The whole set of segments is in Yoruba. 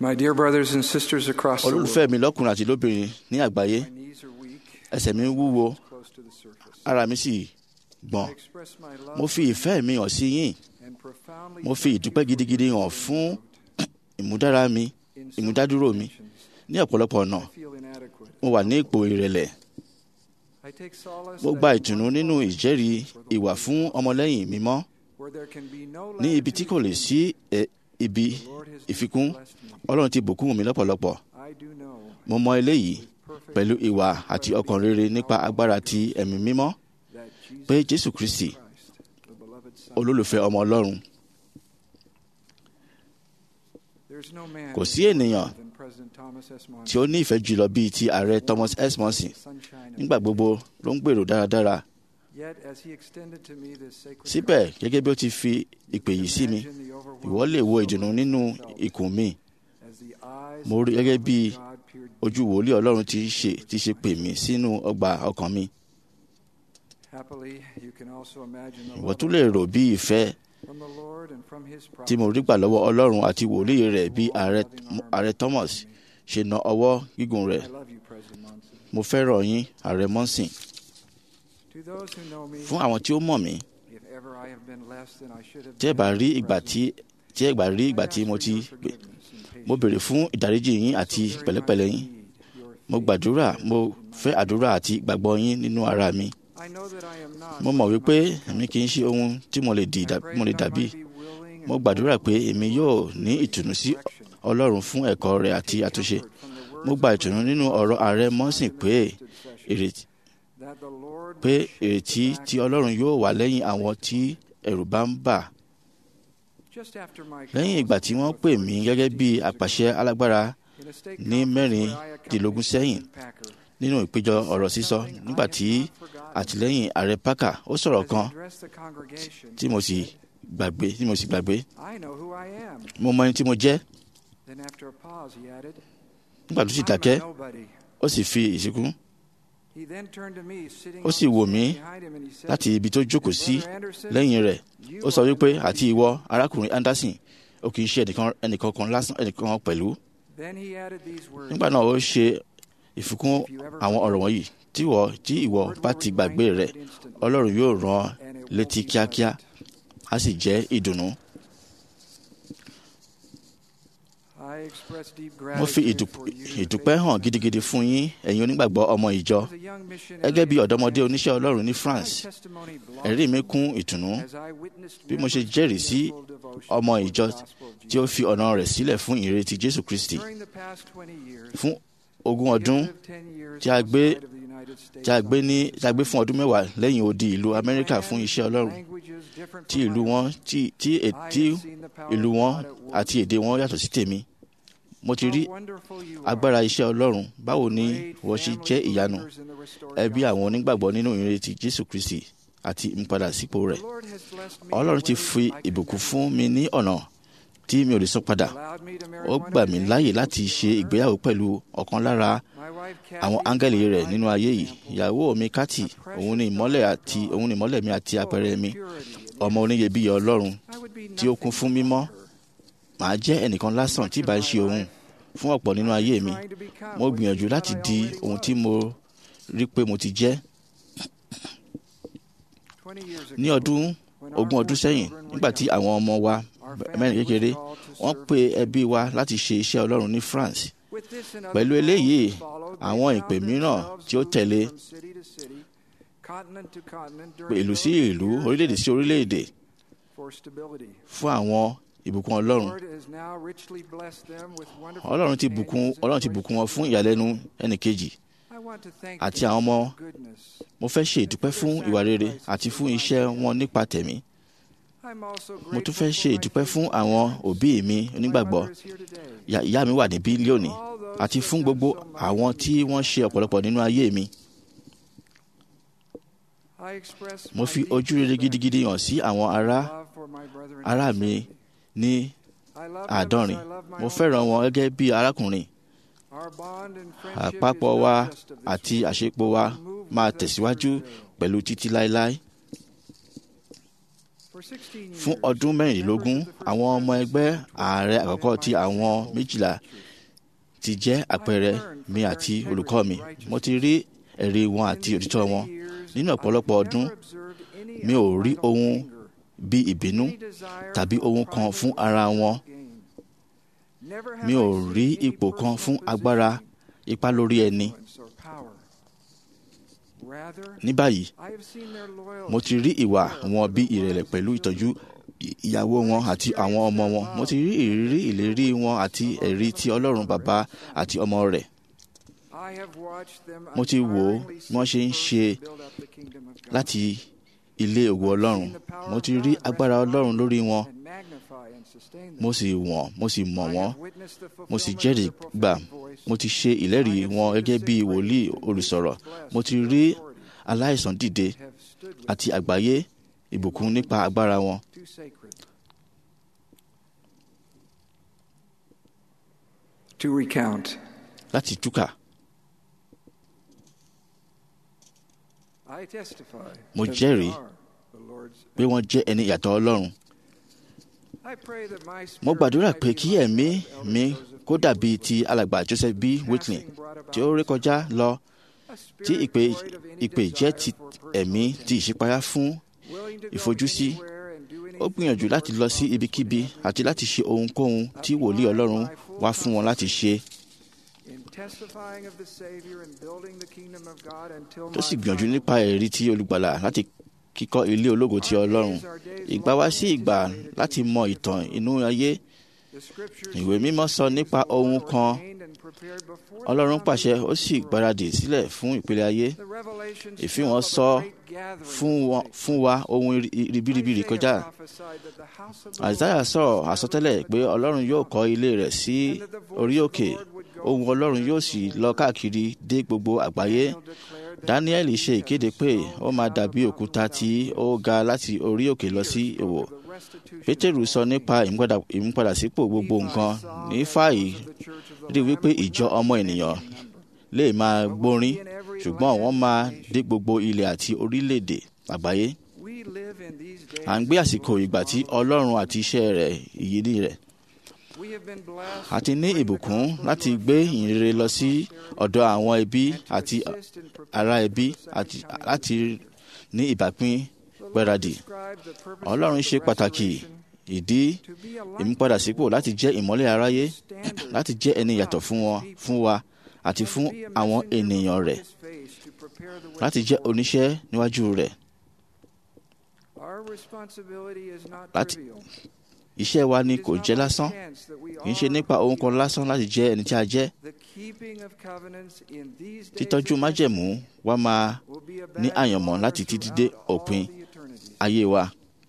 My dear brothers and sisters across the world, olólùfẹ́ mi lọ́kùnrin àti lóbìnrin ní àgbáyé my knees are weak, ẹsẹ̀ mi ń wúwo close to the surface. ara mi sì gbọ̀n I express my love mo fi ìfẹ́ mi hàn sí yín and profoundly mo fi thank you ìdúpẹ́ for gidigidi your hàn fún support. ìmúdára mi In some ìmúdádúró mi dimensions, ní ọ̀pọ̀lọpọ̀ ọ̀nà I feel inadequate. mo wà ní ipò ìrẹ̀lẹ̀ I take solace mo that gba in ìtùnú one nínú moment ìjẹ́rìí for the ìwà Lord, fún ọmọlẹ́yìn mímọ́ where there can be no ní ibi tí kò lè sí ẹ- ibi The Lord has ìfikún blessed me. ọlọ́run ti bùkún mi lọ́pọ̀lọpọ̀ I do know mo mọ eléyìí with perfect pẹ̀lú ìwà àti ọkàn rere nípa agbára ti ẹ̀mí mímọ́ that Jesus pé jésù kristi Christ, the beloved Son, olólùfẹ́ ọmọ ọlọ́run there's no man kò sí ènìyàn than President Thomas S. Monson, tí ó ní ìfẹ́ jùlọ bíi ti ààrẹ thomas s monson sunshine of nígbà gbogbo ló ń gbèrò dáradára Yet, as he extended to me this sacred síbẹ̀ grace, gẹ́gẹ́ bí ó ti fi ìpè yìí sí mi imagine the overwhelming ìwọ lè wo ìdùnnú sorrow nínú I felt ikùn mi as the eyes mo of rí the gẹ́gẹ́ beloved bí God peered ojú wòlíì ọlọ́run ti ṣe ti ṣe pè mí sínú ọgbà ọkàn mi Happily, you can also imagine the ìwọ love tún of lè God rò bí ìfẹ́ from the Lord and from his tí mo rí gbà lọ́wọ́ ọlọ́run àti wòlíì rẹ̀ bí ààrẹ ààrẹ thomas ṣe na ọwọ́ gígùn rẹ̀ I love you, President Monson. mo fẹ́ràn yín ààrẹ monson To those who know me, fún àwọn tí ó mọ̀ mí if ever I have been less than I should have tí ẹ been bá as rí a ìgbà president, tí tí ẹ bá rí I ìgbà ask tí mo for ti your gbé forgiveness and mo patience. béèrè fún ìdáríjì yín àti So very pẹ̀lẹ́pẹ̀lẹ́ much yín need your mo faith gbàdúrà and mo in my fẹ́ àdúrà àti ìgbàgbọ́ yín nínú ara mi I know that I am not mo mọ̀ what wípé might become. èmi kì í ṣe ohun tí mo lè di I dà- pray mo lè that I dàbí might be willing and mo gbàdúrà pé open èmi to yóò Lord's ní grace ìtùnú and sí correction. ọlọ́run fún ẹ̀kọ́ rẹ̀ àti Take àtúnṣe comfort from the words mo of gba ìtùnú President nínú ọ̀rọ̀ Monson ààrẹ signed mọ́sìn in the pé listed session, ìrètí that the Lord pé will shake ìrètí the back tí of ọlọ́run yóò wà lẹ́yìn àwọn tí ẹ̀rù bá ń bà Just after my lẹ́yìn calls ìgbà tí to wọ́n the pè authorities mí gẹ́gẹ́ bí 60 years àpàṣẹ ago, alágbára in a state ní conference where I mẹ́rìndínlógún accompanied sẹ́yìn President Packer, nínú ìpéjọ ọ̀rọ̀ sísọ nígbà tí àtìlẹ́yìn ààrẹ parker ó sọ̀rọ̀ as he kan addressed the congregation, tí mo sì gbàgbé tí mo sì gbàgbé I know who I am. mo mọ ẹni tí mo jẹ́ Then after a pause, he added, nígbà tó sì I'm dákẹ́ a nobody. ó sì fi ìsìnkú He then turned to me, sitting ó on sì the wò seat mí behind him, and he said, láti ibi tó jókòó "And sí Brother Anderson, lẹ́yìn rẹ̀ you ó sọ are wípé the àti nobody." ìwọ arákùnrin anderson ó kì í ṣe ẹnìkan ẹnìkan kan lásán ẹnìkan pẹ̀lú Then he added these words, nígbà náà ó ṣe ìfikún àwọn ọ̀rọ̀ wọ̀nyí tí ìwọ tí ìwọ bá ti gbàgbé rẹ̀ ọlọ́run yóò rán ọ and it won't létí be kíákíá pleasant. á sì jẹ́ ìdùnnú I express deep mo fi gratitude ìdùp- for you, the ìdúpẹ́ hàn faithful gidigidi fún yín ẹ̀yin onígbàgbọ́ ọmọ ìjọ As a young missionary gẹ́gẹ́ bí in ọ̀dọ́mọdé France, oníṣẹ́ ọlọ́run ní my france testimony ẹ̀rí mi blossomed kún ìtùnú as I witnessed bí mo ṣe members jẹ́rìí giving sí their full devotion ọmọ toward the ìjọ gospel of tí ó Jesus. fi ọ̀nà rẹ̀ sílẹ̀ fún ìrètí jésù kristi During the past 20 years, fún ogún we have ọdún lived 10 years tí a gbé outside of the United States tí a gbé ní on tí a gbé fún ọdún mẹ́wàá lẹ́yìn odi ìlú amẹ́ríkà lands fún iṣẹ́ and ọlọ́run languages different tí from ìlú my wọn own. tí tí I è- have tí seen the power ìlú of wọn God at work. àti èdè wọn yàtọ̀ sí tèmi mo ti rí How wonderful you agbára are. iṣẹ́ ọlọ́run báwo ni Great wọ́n ṣe family jẹ́ ìyanu believers in the restored ẹbí gospel. àwọn onígbàgbọ́ nínú ìrètí jésù kristi àti ìmúpadà sípò rẹ̀ The Lord has blessed me ọlọ́run in ti ways fi I could ìbùkún never fún mi ní ọ̀nà tí mi ò lè sọ padà allowed me to marry ó one gbà of mí his láàyè angels láti here ṣe on earth. ìgbéyàwó pẹ̀lú ọ̀kan lára My wife, àwọn Kathy, áńgẹ́lì is my rẹ̀ life nínú ayé yìí example ìyàwó mi kátì òun ni ìmọ́lẹ̀ àti òun ni ìmọ́lẹ̀ mi àti of àpẹẹrẹ mi purity and ọmọ oníyebíye ọlọ́run I would be tí ó kún nothing fún mímọ́ without her. màá jẹ́ ẹnìkan lásán tí ìbá ń ṣe òun fún ọ̀pọ̀ nínú ayé mi Trying to become mo what gbìyànjú she láti thought I di already ohun was. tí mo rí pé mo ti jẹ́ 20 years ní ago, ọdún when our ogún ọdún four sẹ́yìn children were nígbà tí young, àwọn ọmọ wa our mẹ́rin family was kékeré called to wọ́n serve pe in ẹbí wa láti ṣe iṣẹ́ ọlọ́run ní france With this and other pẹ̀lú calls eléyìí that followed, they àwọn found ìpè mìíràn themselves tí ó moving tẹ̀lé from city to city, continent to continent pé during ìlú sí those ìlú years orílẹ̀-èdè as sí orílẹ̀-èdè for stability. fún àwọn ìbùkún ọlọ́run Lord has now richly blessed them with wonderful ọlọ́run ti bùkún companions and ọlọ́run ti bùkún wọn fún ìyàlẹ́nu ẹnìkejì I want to thank àti them àwọn for ọmọ their goodness. mo fẹ́ ṣe ìdúpẹ́ fún ìwà rere àti fún iṣẹ́ wọn nípa tẹ̀mí I'm also mo tún grateful fẹ́ for ṣe my ìdúpẹ́ fún faithful àwọn parents. òbí mi My onígbàgbọ́ mother is here today. Ìyá- ìyá mi wà níbí lónìí All those àti who fún have gbogbo done so much àwọn for tí me. wọ́n ṣe ọ̀pọ̀lọpọ̀ nínú ayé mi I express mo my fi deep ojú rere respect gidigidi hàn sí àwọn ará and love for my brethren in ará the mi assembly. ní I love them as àádọ́rin I love my mo own fẹ́ràn wọn gẹ́gẹ́ bí arákùnrin Our bond and friendship is àpapọ̀ not wa just of this àti world, àṣepọ̀ wa but will move máa with us tẹ̀síwájú through pẹ̀lú títí láéláé For fún ọdún mẹ́rìnlélógún àwọn ọmọ ẹgbẹ́ ààrẹ àkọ́kọ́ ti àwọn méjìlá ti jẹ́ àpẹẹrẹ mi àti olùkọ́ mi mo ti rí ẹ̀rí wọn àti òtítọ́ wọn nínú ọ̀pọ̀lọpọ̀ ọdún mi ò rí ohun bí ìbínú tàbí ohun kan fún ara wọn mi ò rí ipò kan fún agbára ipá lórí ẹni ní báyìí mo ti rí ìwà wọn bí ìrẹ̀lẹ̀ pẹ̀lú ìtọ́jú ìyàwó wọn àti àwọn ọmọ wọn mo ti rí ìrírí ìlérí wọn àti ẹ̀rí ti ọlọ́run bàbá àti ọmọ rẹ̀ mo ti wò ó bí wọ́n ṣe ń ṣe láti ilé ògo ọlọ́run mo ti rí agbára ọlọ́run lórí wọn mo sì wọ̀n mo sì mọ̀ wọ́n mo sì jẹ́rìí gbà mo ti ṣe ìlẹ́rìí wọn gẹ́gẹ́ bí wòlíì olùsọ̀rọ̀ mo ti rí aláìsàn dìde àti àgbáyé ìbùkún nípa agbára wọn. To recount. láti túkà I testify Mo that jẹ́rìí they are the Lord's pé wọ́n jẹ́ ẹni ìyàtọ̀ ọlọ́run. I pray that my spirit mo gbàdúrà might pé be kí like ẹ̀mí that of mi Elder Joseph kó B. dàbí ti Whitfield, alàgbà Joseph B. Whitley passing brought about tí ó rékọjá lọ a tí spirit ìpè void of any ìpè jẹ́ desire ti for personal ẹ̀mí ti attention, ìṣípayá fún willing to go ìfojúsí. anywhere and do ó anything gbìyànjú the láti Lord's lọ sí prophets ibikíbi would have àti him láti ṣe ohunkóhun tí wòlíì ọlọ́run wá fún wọn láti ṣe in testifying of the Savior and building the kingdom of God until tó sì my gbìyànjú final nípa ẹ̀rí tí olùgbàlà láti kíkọ́ ilé ológo ti ọlọ́run ìgbà wá sí ìgbà láti mọ ìtàn inú ayé The scriptures ìwé mímọ́ sọ nípa ohun kan ordained and prepared before the ọlọ́run pàṣẹ foundation ó sì gbáradì sílẹ̀ fún ìpele ayé The revelations ìfihàn tell of a sọ great gathering fún that will wọn take fún wa ohun iri- ribiribi Isaiah kọjá prophesied that the house of the àìsáyà Lord sọ̀rọ̀ would be àsọtẹ́lẹ̀ established pé with ọlọ́run yóò kọ́ ilé rẹ̀ sí and that the voice orí of the òkè Lord would go ohun ọlọ́run yóò sì lọ káàkiri dé gbogbo àgbáyé Daniel declared that daniel he ṣe as a ìkéde pé stone ó máa out dàbí of òkúta the tí ó mountain. ga láti orí òkè lọ sí Peter ìwò spoke of the restitution pétérù of sọ all nípa things. ìmúpadà- ìmúpadàsípò gbogbo Nephi nǹkan saw ní that fàyè those of the church of the rí Lamb wípé would ìjọ not ọmọ be ènìyàn mentioned in number, lè máa but would gbórin be in every ṣùgbọ́n land wọ́n máa and nation. dé gbogbo ilẹ̀ àti orílẹ̀-èdè àgbáyé We live in these days à ń gbé of àsìkò Lord's ìgbà tí marvelous ọlọ́run àti iṣẹ́ rẹ̀ ìyíní rẹ̀ We have been blessed a ti ní to bring the ìbùkún gospel láti to our gbé families ìyìnrere and lọ our sí posterity, ọ̀dọ̀ àwọn ẹbí and to àti assist in preparing ará for ẹbí the second àti coming of láti the Savior. ní ìbápín The Lord gbáradì described the purpose ọlọ́run of ṣe the pàtàkì restoration ìdí to be a light ìmúpadàsípò láti jẹ́ ìmọ́lẹ̀ aráyé standard láti jẹ́ ẹni yàtọ̀ fún wọn fún wa àti and fún to be a àwọn messenger ènìyàn before rẹ̀ His face to prepare the way láti for jẹ́ the Lord. oníṣẹ́ níwájú rẹ̀ Our responsibility is not Láti- trivial. iṣẹ́ wa ni It is kò not jẹ́ by lásán chance that we kì í ṣe are nípa ohun who kan we are. lásán láti jẹ́ ẹni tí a jẹ́ The keeping of covenants in these days títọ́jú of májẹ̀mú testing wa máa will be a ní badge of àyànmọ́ honor láti títí throughout dé all òpin the eternities. ayé wa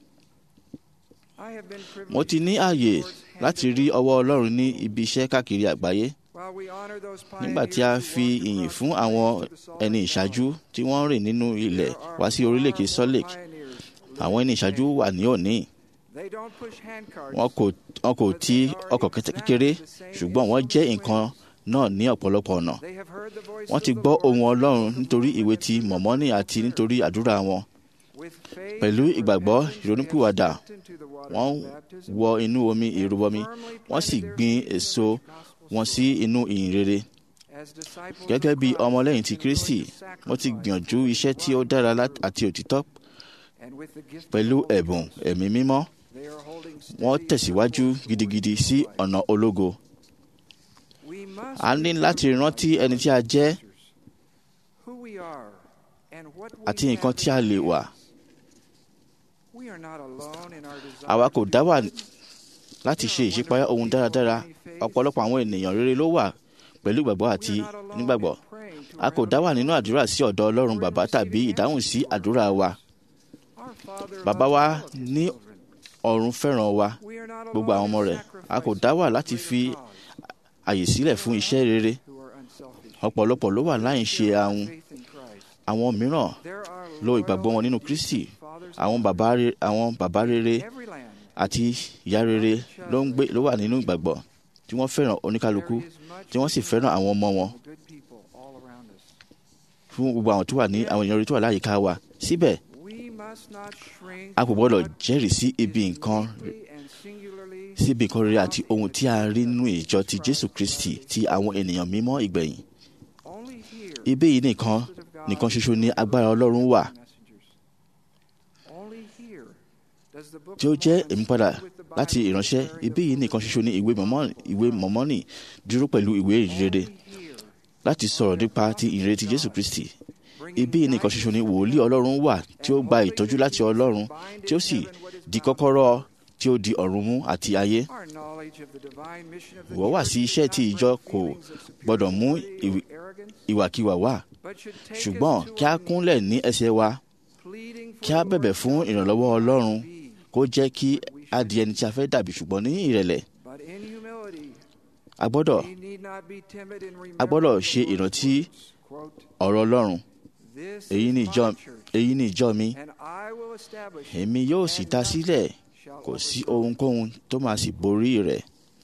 I have been privileged mo ti ní to see ààyè the Lord's hand láti at rí work. ọwọ́ ọlọ́run ní ibi iṣẹ́ káàkiri àgbáyé While we honor those nígbà tí a pioneers who fi walked ìyìn across fún the àwọn plains to the Salt ẹni Lake ìṣáájú Valley, tí wọ́n rìn nínú ilẹ̀ there are wá sí orílẹ̀-èdè far Salt more Lake pioneers living àwọn ẹni ìṣáájú today. wà ní òní They don't push handcarts, wọn kò wọn kò ti ọkọ̀ kété- kékeré ṣùgbọ́n wọ́n jẹ́ nǹkan náà ní ọ̀pọ̀lọpọ̀ ọ̀nà They have heard the voice wọ́n of ti the gbọ́ Lord ohùn ọlọ́run because of nítorí the ìwé movement ti of mọ̀mọ́nì prayer. àti nítorí àdúrà wọn With faith pẹ̀lú and ìgbàgbọ́ repentance, they have ìrònúpìwàdà stepped into the water wọ́n of baptism wọ inú omi and ìrúbọmi firmly wọ́n sì planted their gbin feet in the èso rich gospel wọn sí soil. inú ìyìn rere As disciples of gẹ́gẹ́ bí Christ, ọmọlẹ́yìn ti they've been Kristi willing to wọ́n ti sacrifice gbìyànjú for iṣẹ́ tí ó one dára truth. lá- àti òtítọ́ And with the gift of pẹ̀lú the Holy ẹ̀bùn Ghost, ẹ̀mí mímọ́ they are holding wọ́n steady tẹ̀síwájú to the course gidigidi towards sí life. ọ̀nà ológo We must a ní láti remember, rántí ẹni tí a jẹ́ who we are and what we àti nǹkan have tí a in lè wà hands. We are not alone in our desire àwa to kò do dá wà good. láti ṣe ìṣípayá ohun dáradára ọ̀pọ̀lọpọ̀ àwọn ènìyàn rere ló wà pẹ̀lú ìgbàgbọ́ àti We are not alone nígbàgbọ́ in praying to a our kò dá wà Heavenly nínú Father. àdúrà sí ọ̀dọ̀ ọlọ́run bàbá tàbí ìdáhùn sí àdúrà wa Our Father bàbá loves wa all of his ní children. ọ̀run fẹ́ràn wa We are not gbogbo alone àwọn ọmọ in rẹ̀ a kò sacrificing dá wà for láti the fi greater cause. àyè sílẹ̀ fún iṣẹ́ rere Who are unselfish. ọ̀pọ̀lọpọ̀ ló wà láì ṣe Share our ahun faith in Christ. àwọn mìíràn There are lo ìgbàgbọ́ wọn loyal nínú and Kristi decent fathers àwọn and bàbá re- àwọn bàbá rere in every land. àti ìyá rere ló ń gbé ló wà nínú ìgbàgbọ́ tí wọ́n fẹ́ràn oníkálukú There is much tí wọ́n sì fẹ́ràn àwọn ọmọ wọn from the good people all around us. fún gbogbo àwọn tó wà ní àwọn èèyàn rere tó wà láyìíká wa síbẹ̀ We must not shrink a kò from gbọ́dọ̀ what jẹ́rìí sí ibi is nǹkan uniquely and singularly sí ibi nǹkan rere àti ohun tí a rí nínú ìjọ ti Jésù Kristi ti àwọn ènìyàn mímọ́ ìgbẹ̀yìn only here ibi yìí nìkan trusted of God nìkan ṣoṣo ní agbára Ọlọ́run wà messengers. Only here does the book tí ó of jẹ́ Mormon ìmúpadà stand with the láti Bible ìránṣẹ́ declaring ibi the yìí nìkan ṣoṣo ní ìwé Mọ́mọ́nì ìwé Mọ́mọ́nì dúró pẹ̀lú ìwé ìrere Only here láti sọ̀rọ̀ nípa ti ìrere ti Jésù Kristi bringing ibi yìí nìkan ṣoṣo ní wòlíì Ọlọ́run wà tí ó gba ìtọ́jú láti Ọlọ́run tí ó sì di kọ́kọ́rọ́ tí ó di ọ̀run mú àti ayé Our knowledge of the divine mission of the Ìwọ wà sí church iṣẹ́ does tí not ìjọ bring kò feelings of gbọ́dọ̀ mú superiority or ìwì- arrogance, ìwàkiwà wà but should take us ṣùgbọ́n to kí a our kúnlẹ̀ ní ẹsẹ̀ wa knees, pleading for kí a the bẹ̀bẹ̀ Lord's fún help ìrànlọ́wọ́ not Ọlọ́run be, kó jẹ́ kí a di ẹni tí a fẹ́ dàbí ṣùgbọ́n ní ìrẹ̀lẹ̀ but in humility. a gbọ́dọ̀ We need not be timid in a gbọ́dọ̀ remembering ṣe the Lord's ìrántí words. Quote, ọ̀rọ̀ Ọlọ́run "This èyí is ni my ìjọ church, èyí ni ìjọ mi and I will establish it, èmi yóò sì and dá nothing sílẹ̀ shall kò sí overthrow it." ohunkóhun tó máa sì borí rẹ̀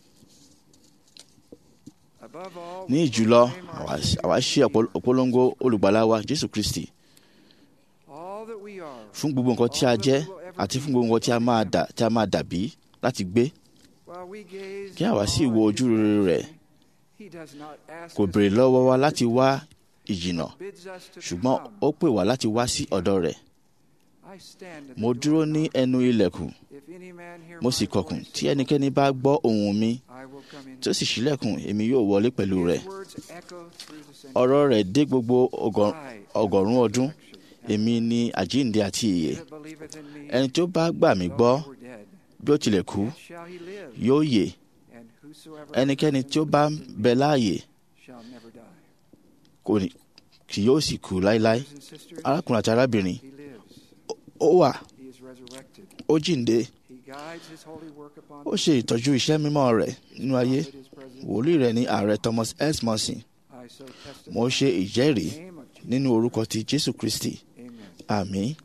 Above all, ní we ìjùlọ proclaim our àwa Savior àwa ṣe and ọ̀pọ̀- ọ̀pọ̀lọpọ̀ olùgbàlà wa Jésù Kristi all that we are, fún gbogbo nǹkan tí a jẹ́ àti fún gbogbo nǹkan tí a máa dà tí a máa dàbí láti gbé while we gaze kí àwa sì on wo his ojú rere rẹ̀ majesty, he does not ask kò us béèrè to lọ́wọ́ wa go, láti wá ìjìnà bids us to ṣùgbọ́n come. ó pè wá láti wá sí ọ̀dọ̀ rẹ̀ I stand at the mo door dúró and ní knock. ẹnu ilẹ̀kùn If any man hear mo my sì kọkùn voice tí and ẹnikẹ́ni bá gbọ́ ohùn mi I will come in. tó sì ṣílẹ̀kùn èmi yóò wọlé pẹ̀lú rẹ̀ His words echo through the centuries. ọ̀rọ̀ rẹ̀ dé gbogbo ọgọ- I am ọgọ́rùn-ún the ọdún resurrection and èmi ni àjíǹde àti ìyè he that believeth in me, ẹni tó bá gbà mí though gbọ́ he were dead, bí ó tilẹ̀ kú yet shall he live, yóò yè and whosoever ẹnikẹ́ni believeth tí ó in bá me bẹ láàyè shall never die. kò ní kì yóò sì kú láéláé Brothers and sisters, arákùnrin àti arábìnrin he lives. ó wà He is resurrected. ó jíǹde He guides his holy work upon ó ṣe ìtọ́jú iṣẹ́ mímọ́ rẹ̀ nínú ayé prophet is present. wòlíì rẹ̀ ní ààrẹ Thomas S. Monson I so testify mo ṣe in ìjẹ́rìí the name of Jesus. nínú orúkọ ti Jésù Kristi Amen. àmín